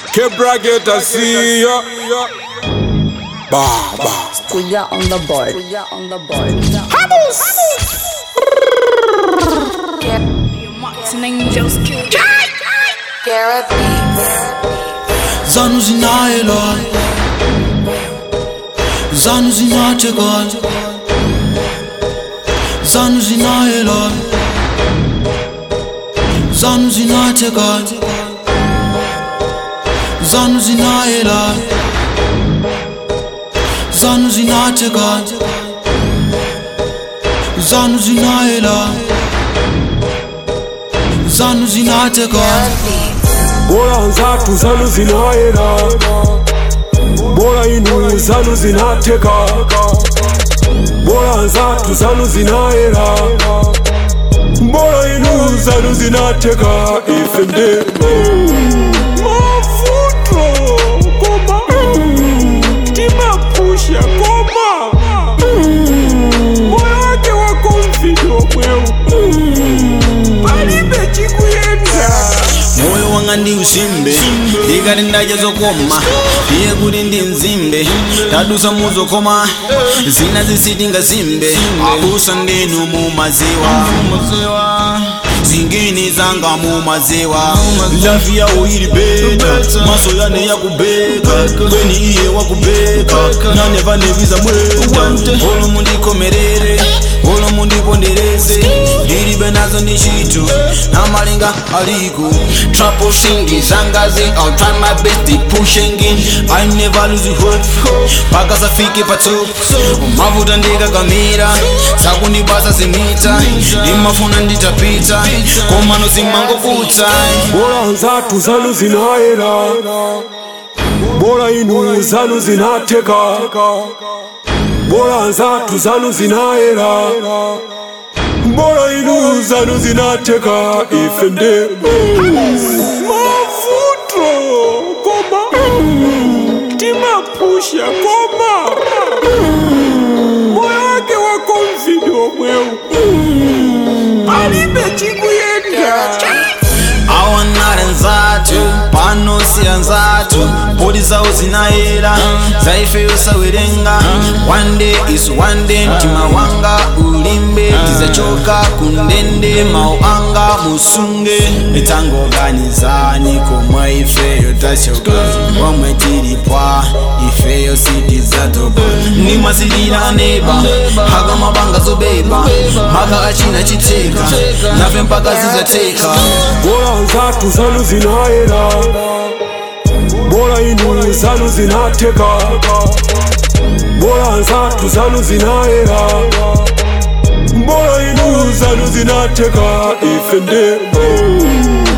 Kebrageta see ya. Baba. Kuya on the board. Kuya on the board. Martin Angels kill. Zanu zinayela Zanu zinacheka Zanu zinayela Zanu zinacheka Zanu zinayela Zanu zinacheka Zanu zinayela Zanu zinacheka Bora nzatu zanu zinayera. Bora inu zanu zinateka. Bora nzatu zanu zinayera. Bora inu zanu zinateka. Ifende. Mafuto koma. Tima pusha koma. Moyo wake wako mfido mweu. Palibe chikuyenda. moyo wanga ndi usimbe ikati ndaja zokoma iye kuti ndi mzimbe tadusa muzokoma zina zisitinga zimbe abusa ndinu mumaziwa zingini zanga mumaziwa lavi yawo ili beta maso yane yakubeka kweni iye wakubeka naneva neviza mweta olo mundikomerere olo mundipondereze ndilibe nazo ndi chito namalinga aliko Trouble singing, zangazi, I'll try my best to pushing in. I never lose hope mpaka safike patu mavuta ndikakamira sakundibasa zimita ndimafuna nditapita komano zimangovuta Bora nzatu zanu zinayera Bora inu zanu zinateka Bora nzatu zanu zinayera Bora inu zanu zinateka Ifende Mafuto Koma Tima pusha Koma Moyo wake wako mfido mweu Palibe chikuyenda awanare nzatu pano siya nzatu podi zawo zinayera zaifeyo sawerenga one day is one day mtima wanga ulimbe tizachoka kundende mau anga musunge itangoganizani komwe ifeyo tachoka komwe tilipwa ifeyo sitizatoka nimasilira neba haka mabanga zobeba maka achina chiteka nafe mpaka zizateka Bora nzatu zanu zinayera Bora inu zanu zinateka Bora nzatu zanu zinayera Bora inu zanu zinateka Ifende